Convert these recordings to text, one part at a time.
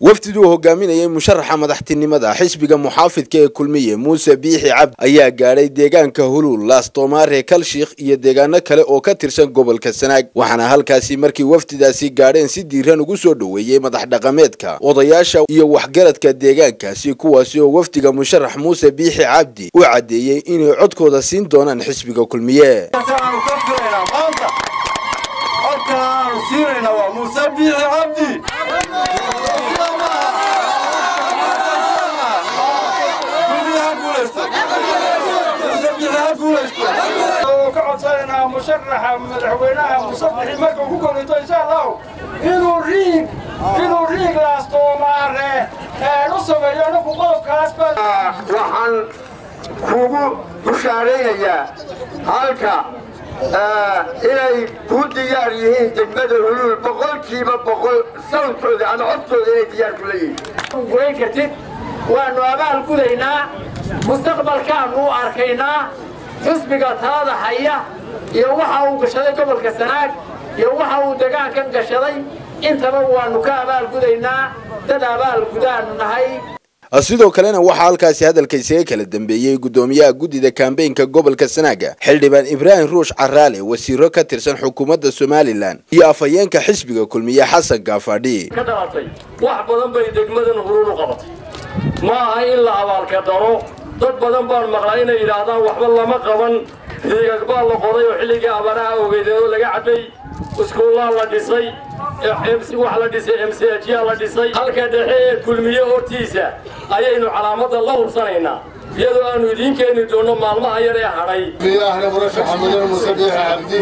wafdiduu hogaaminayay musharaxa madaxtinimada xisbiga muxaafidka ee kulmiye muuse biixi cabdi ayaa gaadhay deegaanka huluul laastomaare kalshikh iyo deegaano kale oo ka tirsan gobolka sanaag waxaana halkaasi markii wafdidaasi gaadheen si diiran ugu soo dhoweeyey madax dhaqameedka odayaasha iyo waxgaradka deegaankaasi kuwaasi oo wafdiga musharax muuse biixi cabdi u caddeeyey inay codkooda siin doonaan xisbiga kulmiye ka codsananaa musharaxa madaxweynaha musabixi markuu ku korinto insha allahu inuu riig inuu riig laastoomaare u sameeyo anagu qodobkaasba waxaan kugu bushaaraynayaa halka inay ku diyaar yihiin degmada huluul boqolkiiba boqol sawdkooda ama codkooda inay diyaar ku leeyihiin goyn kartid waannu abaal gudaynaa mustaqbalkaannu arkaynaa xisbiga talada haya iyo waxa uu gashaday gobolka sanaag iyo waxa uu degaankan gashaday intaba waannu ka abaal gudaynaa dad abaal gudaannu nahay sidoo kalena waxaa halkaasi hadalka isaga kala dambeeyey guddoomiyaha guddida kambeynka gobolka sanaaga xildhibaan ibraahim ruush caraale wasiiro ka tirsan xukuumadda somalilan iyo afhayeenka xisbiga kulmiye xasan gaafadhi ka dhalatay wax badan bay degmadan huluul u qabatay ma aha in la abaalka daro dad badan baan maqlaa inay yidhaahdaan waxba lama qaban riigag baa la qoday oo xilligii abaraha ogeydeenoo laga cabbay iskuullaa la dhisay wax la dhisay mchyaa la dhisay halka dhexe ee kulmiye hortiisa ayaynu calaamadda la hubsanaynaa iyadoo aanu idiin keeni doonno maalmaha yar ee hadhay ahna murashaxa mudane muuse biixi cabdi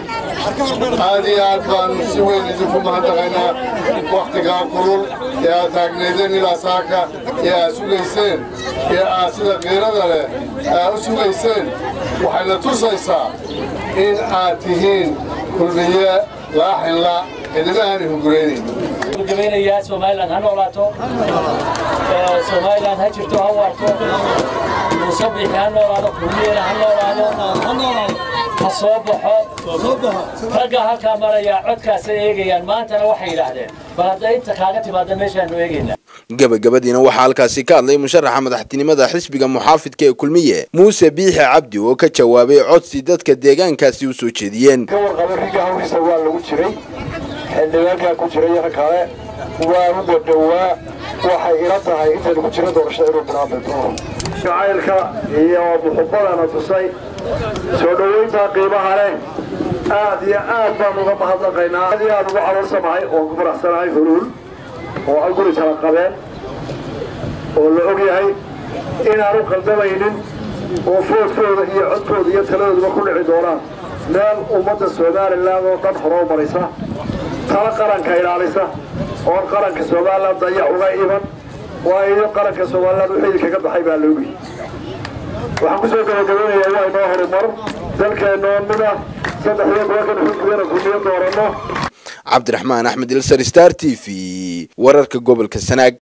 aad iyo aad baanu si weyn idinku mahadnaqaynaa wakhtigaa kulul ee aad taagnaydeen ilaa saaka ee aad sugayseen ee aad sida qiirada leh aad u sugayseen waxayna tusaysaa in aad tihiin kulmiye laaxinla cidina aanay hunguraynayn gabeynayaa somalilan ha noolaato somalilan ha jirto ha waarto muusabixi ha noolaado kulmiyena ha noolaado ha soo baxo ragga halkaa marayaa codkaasay eegayaan maantana waxay yidhaahdeen bal hadda inta kaaga timaada meeshaanu eegaynaa gabagabadiina waxaa halkaasi ka hadlay musharaxa madaxtinimada xisbiga muxaafidka ee kulmiye muuse biixi cabdi oo ka jawaabay codsi dadka deegaankaasi u soo jeediyeen ka warqaba riga hawriisa waa lagu jiray xildhibaankaa ku jiray yar kale waanu dhadhowaa waxay ila tahay inta lagu jira doorashada inuu bilaabay doono jacaylka iyo muxubadana tusay soo dhowayntaa qiimaha leh aad iyo aad baan uga mahadnaqaynaa aad iyo aad ugu caloolsamahay oo ku faraxsanahay huluul oo hal guri kala qabeen oo la og yahay inaanu qaldamaynin oo foodkooda iyo codkooda iyo taladooduba ku dhici doonaan meel ummadda somalilan oo dhan horoo maraysa tala qaranka ilaalisa oon qaranka somalilan dayac uga iman waayo qaranka somalilan u xidil kaga baxay baa loogi waxaan ku soo gabagabanayaa waa inoo horumar dalkeennoo mid ah saddexdiyo tobankan xisbigana kulmiyo dooranno cabdiraxmaan axmed ilsar star t v wararka gobolka sanaag